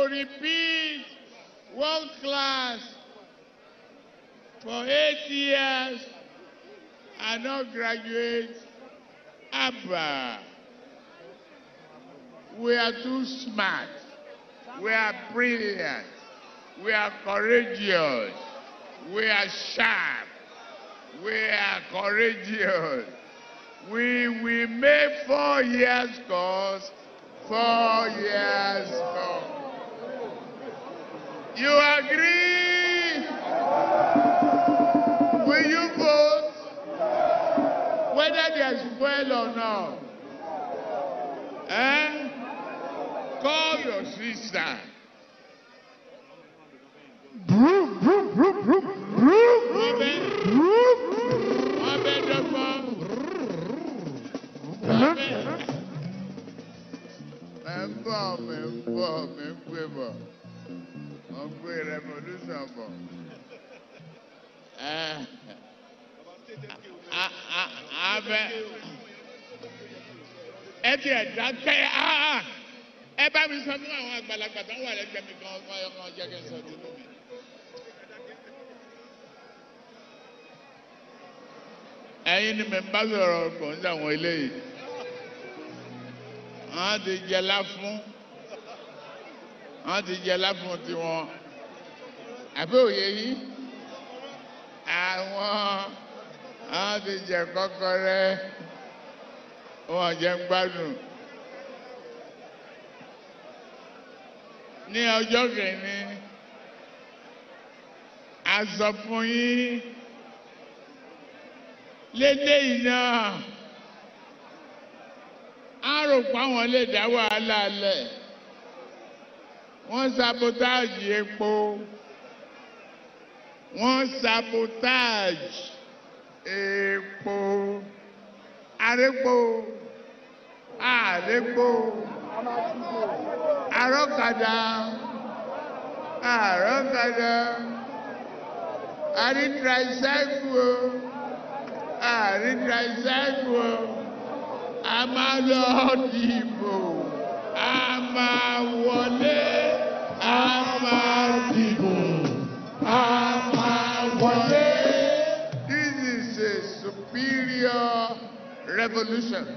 to repeat one class for eight years and not graduate. Abba. We are too smart. We are brilliant. We are courageous. We are sharp. We are courageous. We will make four years course, four years course. You agree? Will you vote? Whether there's fuel or not. Eh? Call your sister. Broom, broom, broom, broom, broom, Wọ́n bẹ broom. wọ́n bẹ dọ́gbọ́n. Wọ́n bẹ. Ẹ ń bọ̀ mi ń bọ̀ mi ń gbé bọ̀. Wọ́n gbé revolution bọ̀. Ẹ a a abẹ ẹ ti ẹ̀ dákẹ́ á ẹ bá mi sọ fún àwọn àgbàlagbà tó ń wà lẹ́gbẹ̀ẹ́ mi kan ọmọ ọmọ jẹ́ kí n sọ tìlú mi. ẹ̀yin ni mi bá sọ̀rọ̀ kò ń sàwọn eléyìí wọ́n ti jẹlá fún wọ́n ti jẹlá fún tiwọn àbí òye yìí àwọn wọ́n ti jẹ kọ́kọ́rẹ́ wọ́n jẹ ń gbádùn ní ọjọ́ kìíní a sọ fún yín léléyìí náà á rò pé àwọn lè dá wàhálà lẹ̀ wọ́n sabotage epo wọ́n sabotage epo arépo àrépo àrọ́kadà àrọ́kadà àrí tricycle o àrí tricycle o a máa lọ dìbò a máa wọlé a máa dìbò a máa wọlé. This is a superior revolution.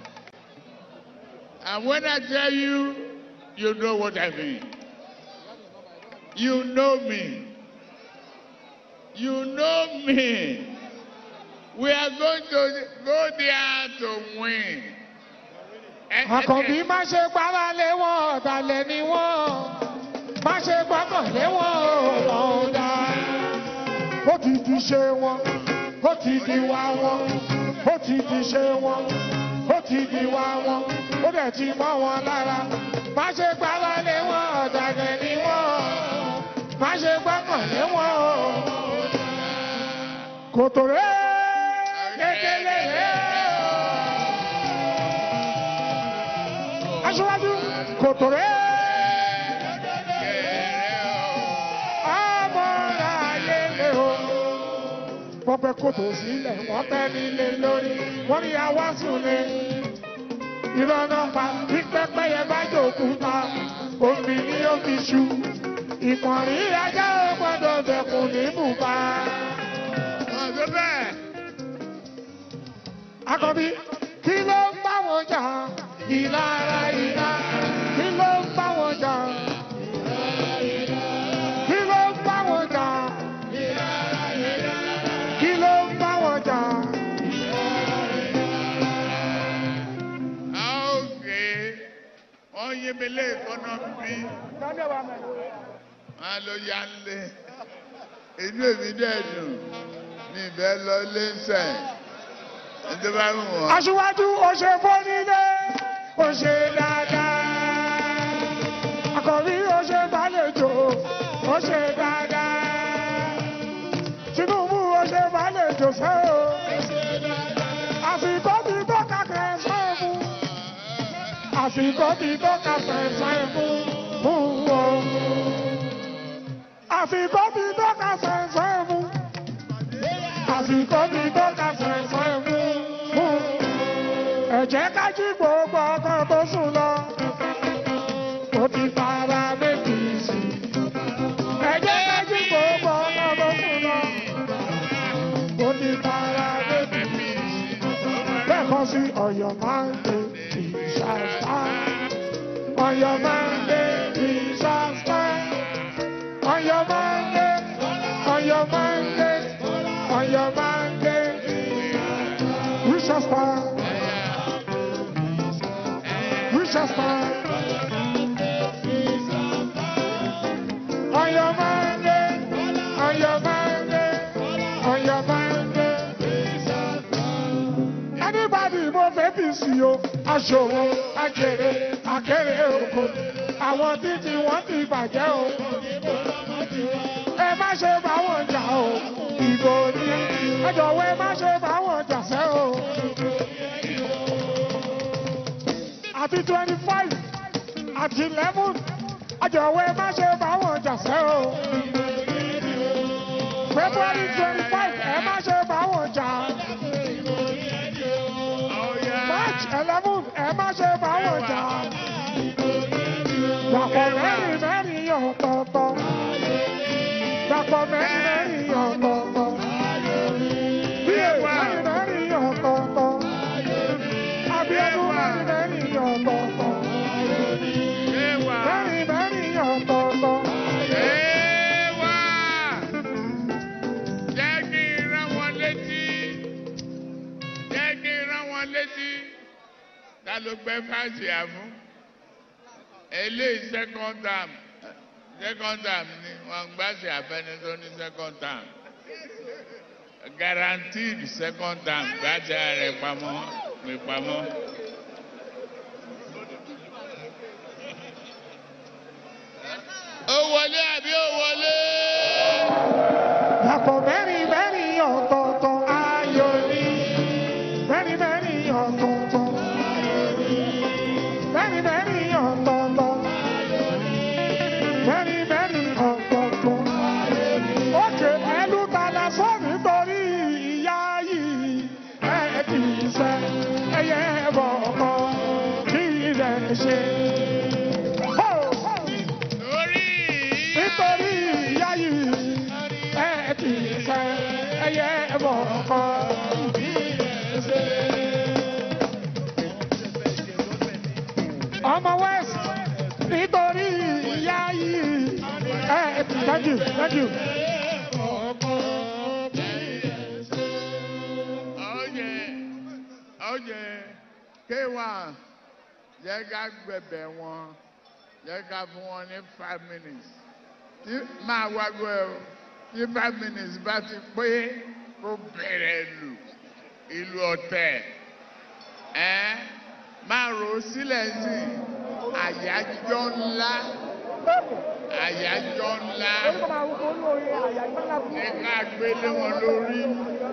And when I tell you, you know what I mean. You know me. You know me. We are going to go there to win. Ẹ- ẹ- Àkànbí má ṣe gbára lé wọn ọ̀dàlẹ̀ ni wọ́n. Má ṣe gbọ́kàn lé wọn ọ̀nà ọ̀dà. Ó ti di ṣe wọn, ó ti di wá wọn, ó ti di ṣe wọn, ó ti di wá wọn, ó dẹ̀ ti mọ́ wọn lára. Má ṣe gbára lé wọn ọ̀dàlẹ̀ ni wọ́n. Má ṣe gbọ́kàn lé wọn ọ̀nà Kòtò rẹ̀ kékeré rẹ̀. Aṣíwájú kòtò rẹ̀. Àmọ́ra ayé lé o. Wọ́n fẹ́ kòtò sílẹ̀, wọ́n fẹ́ nílé lórí, wọ́n ní àwa sùn lé. Ìrọ̀nà pa pípẹ́pẹ́yẹ bá jòkúta, omi ni ó fi ṣu. Ìkànnì ajá ò gbọ́dọ̀ bẹ̀kùn ní bùbá. Ọ̀dọ́ bẹ́ẹ̀. Akọ̀bí, kí ló ń bá wọn jà? Ìlara ìlà. Kí ló ń bá wọn jà? Kí ló ń bá wọn jà? Kí ló ń bá wọn jà? Okay. Wọ́n yé mi lé ìkọ́nà bí. Wọ́n á lọ ya ń lé. Inú èmi dẹ̀ dùn. Mi ìfẹ́ lọ lé ń sẹ̀. Ẹjọ́ bá wù wọ́n. Aṣíwájú ó ṣe fónílé, ó ṣe dáadáa. Akọ̀bí ó ṣe gbàlejò, ó ṣe dáadáa. Tinubu ó ṣe gbàlejò sẹ́ o. Àsìkò ti tó kàkẹ́ sẹ́ fún. Àsìkò ti tó kàkẹ́ sẹ́ fún. Fún o. Àsìkò ti tó kàkẹ́ sẹ́ fún. Àsìkò ti tó kàkẹ́ sẹ́ fún. Fún ẹ jẹ́ ká jí gbogbo ọkọ tó sùn lọ. Ó ti fara méjì your Monday, we shall stand. On your Monday, we shall stand. On your Monday, on your Monday, on your Monday, we shall stand. We shall stand. On your Monday, on your Monday, on your Monday. Anybody mo fẹ́ bí sí o, aṣòwò, akèrè, akèrè oko. Àwọn títí wọ́n ti bàjẹ́ o. Ẹ má ṣe bá wọn jà o. Ìbò ni ẹ jọ̀wọ́ ẹ má ṣe bá wọn jà sẹ́ o. Àti twenty five àti eleven àjọ̀wọ́ ẹ má ṣe bá wọn jà sẹ́ o. February twenty five ẹ má ṣe bá wọn jà. March eleven ẹ má ṣe bá wọn jà. Dàpọ̀ mẹ́rin mẹ́rin ọ̀tọ̀ọ̀tọ̀. Dàpọ̀ mẹ́rin mẹ́rin ọ̀tọ̀ọ̀tọ̀. Bíyè mẹ́rin mẹ́rin ọ̀tọ̀ọ̀tọ̀. Abíọ́dún mẹ́rin mẹ́rin ọ̀tọ̀ọ̀tọ̀. Mẹ́rin mẹ́rin ọ̀tọ̀ọ̀tọ̀. Ewa! Jẹ́ kí n rán wọn létí. Jẹ́ kí n rán wọn létí. Ta ló gbẹ́ fásitì àfún? Eléyìí second term. Second term ni wọ́n gbá sí àfẹ́ni tó ní second term. Guaranteed second term gbájà rẹ̀ pamọ́ pè pamọ́. Ó wọlé àbí ó wọlé? Dàpọ̀ mẹ́rin mẹ́rin ọ̀tọ̀ọ̀tọ̀ ayọ̀ ni. Mẹ́rin mẹ́rin ọ̀tọ̀ọ̀tọ̀. Mẹ́rin mẹ́rin ọ̀tọ̀ọ̀tọ̀. Mẹ́rin mẹ́rin ọ̀tọ̀ọ̀tọ̀. Òkè ẹlú tala sọ nítorí ìyá yìí. Ẹ kì í sẹ́, ẹyẹ bọ̀ ọkọ kí ilẹ̀ ṣe. Ho! Lórí nítorí ìyá yìí ẹ ti sẹ ẹyẹ bọ̀ ọkọ. ọmọ west nítorí ìyá yìí ẹ ti thank you thank you. ọ̀yẹ̀ ọ̀yẹ̀ kéwà jẹ́ ká gbẹ̀bẹ̀ wọn jẹ́ ká fún wọn ní five minutes tí máa wágbó ẹ o tí five minutes bá ti pé kó bẹ̀rẹ̀ lù ìlú ọ̀tẹ̀ ẹ́ máa rò ó sílẹ̀ sí àyájọ́ ńlá àyájọ́ ńlá ní ká gbélé wọn lórí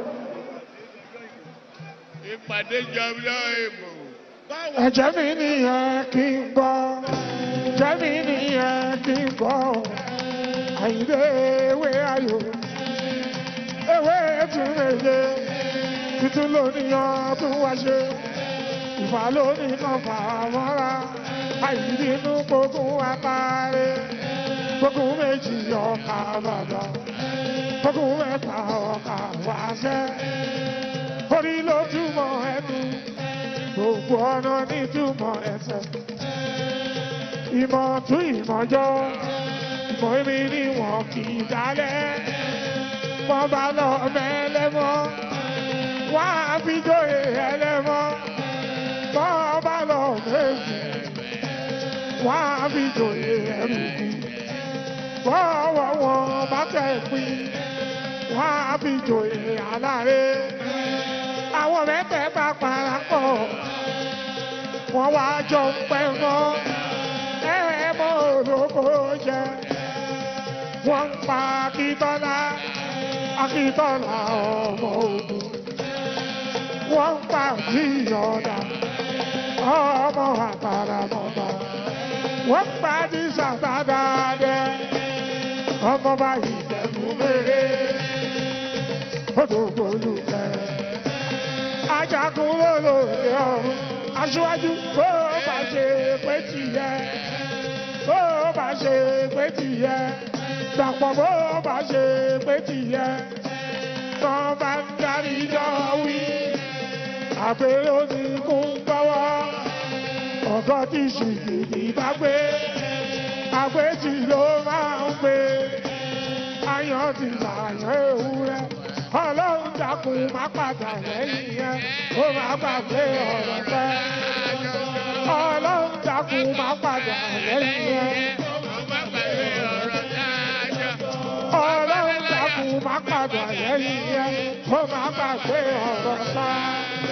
ìpàdé jọba ìbò. ẹ̀jẹ̀ mi nìyẹn kí n gbọ́ ẹ̀jẹ̀ mi nìyẹn kí n gbọ́ àyìnlé ewé ayò ewé tún lèye tuntun lóníyàn tún wá ṣe ìfà lónìí kan fà mọ́ra àyìnbínú gbógun apáre gbógun méjì ọkà bàbà gbógun mẹ́ta ọkà wáṣẹ́ orí ló túmọ̀ ẹnu gbogbo ọ̀nà nítumọ̀ ẹsẹ̀. Ìmọ̀ tún ìmọ̀jọ́, ìmọ̀ èmi ni wọ́n kì í dálẹ̀. Wọ́n bá lọ mẹ́lẹ́mọ́, wọ́n á fi jóye ẹlẹ́mọ́. Wọ́n bá lọ méjì, wọ́n á fi jóye ẹrùkù. Bọ́ọ̀wọ̀ wọn bá tẹ̀ pín, wọ́n á fi jóye aláre àwọn mẹ́tẹ̀ẹ̀ta parapọ̀ wọ́n wá jọ ń pẹ́ mọ́ ẹ mọ́ olóko jẹ wọ́n ń pa akíntọ́lá akíntọ́lá ọmọ ogun wọ́n ń pa jíyọ̀dá ọmọ àtàràmọ́ba wọ́n ń pa dísàtàdàdẹ ọmọ báyìí tẹ̀kú méré odò gbólúkẹ́ ajagun lólóde ọ̀run aṣíwájú bó bá ṣe pé tìyẹ bó bá ṣe pé tìyẹ dàpọ̀ bó bá ṣe pé tìyẹ tán bá ń darí jọ wí àgbẹ̀ ló ní kó ń gbọ́wọ́ ọ̀gọ́ tí ṣìgìdì bá gbé àgbẹ̀ tí ló máa ń gbé ayọ̀ ti làyàn ewúrẹ́ ọlọ́run dákun má padà lẹ́yìn yẹn ó má gbàgbé ọ̀rọ̀ tẹ́ ọlọ́run dákun má padà lẹ́yìn yẹn ọlọ́run dákun má padà lẹ́yìn yẹn ó má gbàgbé ọ̀rọ̀ tẹ́.